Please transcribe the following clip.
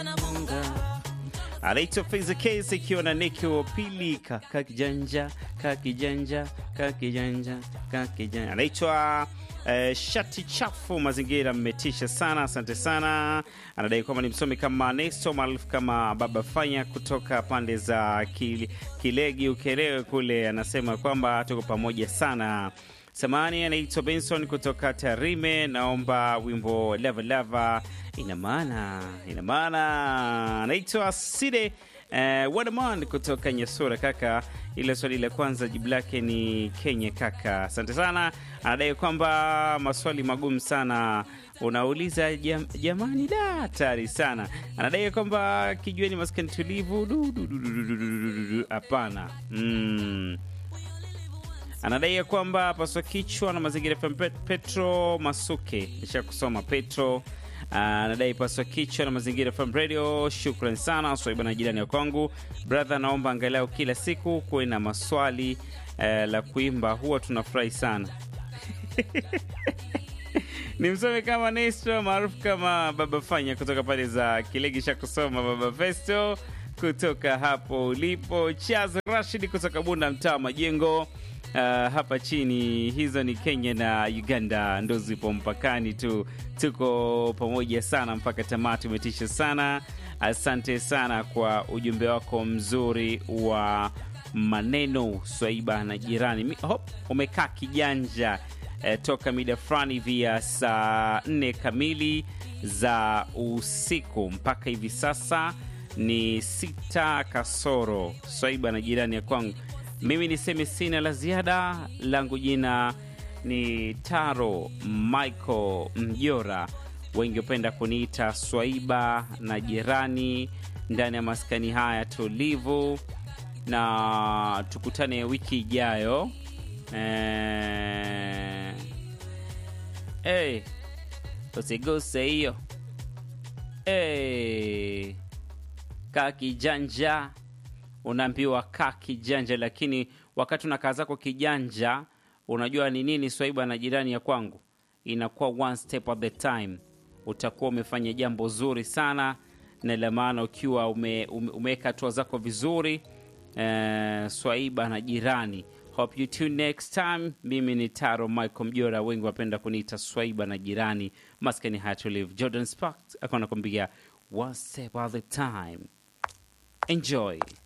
anaitwa Faiza Case ikiwa na Neki wa pili kaka kijanja kaka kijanja kaka kijanja kaka kijanja anaitwa eh, shati chafu mazingira mmetisha sana asante sana anadai kwamba ni msomi kama Nesto maarufu kama Baba Fanya kutoka pande za Kil, Kilegi Ukerewe kule anasema kwamba tuko pamoja sana samani anaitwa Benson kutoka Tarime, naomba wimbo lava lava. Ina maana ina maana. Anaitwa Side eh, Wadaman kutoka Nyasura. Kaka, ile swali la kwanza jibu lake ni Kenya. Kaka, asante sana. Anadai kwamba maswali magumu sana unauliza jam, jamani, da hatari sana. Anadai kwamba kijueni maskani tulivu. Du, du, du, du, du, du, du, du, du. Hapana mm. Anadai ya kwamba paswa kichwa na mazingira FM Pet- Petro Masuke, nisha kusoma Petro. Anadai paswa kichwa na mazingira FM Radio. Shukran sana swaiba na jirani ya kwangu brother, naomba angalau kila siku kuwe na maswali eh, la kuimba, huwa tunafurahi sana ni msome kama Nestor maarufu kama Baba Fanya kutoka pale za Kilegi cha kusoma Baba Festo kutoka hapo ulipo, Chaz Rashid kutoka Bunda mtaa Majengo. Uh, hapa chini hizo ni Kenya na Uganda ndo zipo mpakani tu, tuko pamoja sana mpaka tamati. Umetisha sana, asante sana kwa ujumbe wako mzuri wa maneno Swaiba na jirani. Mi- hop, umekaa kijanja eh, toka mida fulani vya saa nne kamili za usiku mpaka hivi sasa ni sita kasoro. Swaiba na jirani ya kwangu, mimi niseme sina la ziada, langu jina ni Taro Michael Mjora, wengi hupenda kuniita Swaiba na jirani, ndani ya maskani haya tulivu, na tukutane wiki ijayo. Eh, hey, usiguse hiyo hey, kaa kijanja unaambiwa kaa kijanja, lakini wakati unakaa zako kijanja, unajua ni nini swaiba na jirani ya kwangu, inakuwa one step at the time. Utakuwa umefanya jambo zuri sana, na la maana ukiwa ume, ume, umeweka hatua zako vizuri eh, swaiba na jirani. Hope you tune next time. Mimi ni Taro Michael Mjora, wengi wapenda kuniita swaiba na jirani. Maskani haya tulivu. Jordan Sparks akawa anakwambia one step at the time. Enjoy.